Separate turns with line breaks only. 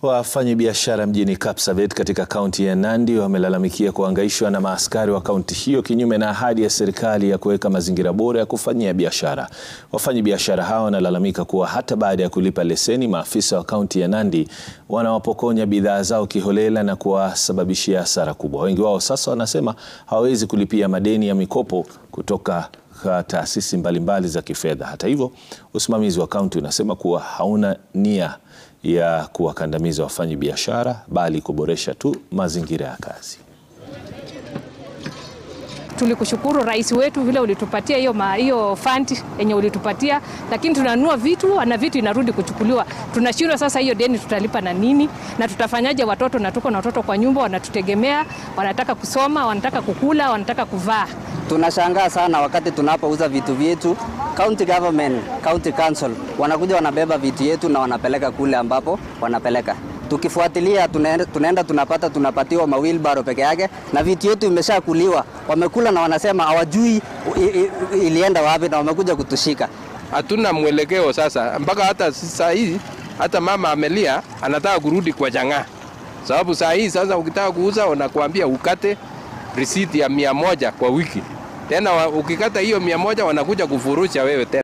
Wafanyabiashara mjini Kapsabet katika kaunti ya Nandi wamelalamikia kuhangaishwa na maaskari wa kaunti hiyo kinyume na ahadi ya serikali ya kuweka mazingira bora ya kufanyia biashara. Wafanyabiashara hao wanalalamika kuwa hata baada ya kulipa leseni, maafisa wa kaunti ya Nandi wanawapokonya bidhaa zao kiholela na kuwasababishia hasara kubwa. Wengi wao sasa wanasema hawawezi kulipia madeni ya mikopo kutoka taasisi mbalimbali za kifedha. Hata hivyo, usimamizi wa kaunti unasema kuwa hauna nia ya kuwakandamiza wafanyi biashara bali kuboresha tu mazingira ya kazi.
Tulikushukuru rais wetu vile ulitupatia hiyo hiyo fund yenye ulitupatia, lakini tunanunua vitu na vitu inarudi kuchukuliwa. Tunashindwa sasa, hiyo deni tutalipa na nini na tutafanyaje? Watoto na tuko na watoto kwa nyumba wanatutegemea, wanataka kusoma, wanataka kukula, wanataka kuvaa.
Tunashangaa sana wakati tunapouza vitu vyetu, county government, county council wanakuja wanabeba vitu yetu na wanapeleka kule ambapo wanapeleka. Tukifuatilia tunaenda, tunaenda tunapata tunapatiwa mawilbaro peke yake na vitu yetu imeshakuliwa. Wamekula na wanasema hawajui ilienda wapi na wamekuja kutushika.
Hatuna mwelekeo sasa, mpaka hata saa hii hata mama amelia, anataka kurudi kwa jang'aa, sababu saa hii sasa ukitaka kuuza wanakuambia ukate risiti ya mia moja kwa wiki tena ukikata hiyo mia moja wanakuja kufurusha wewe tena.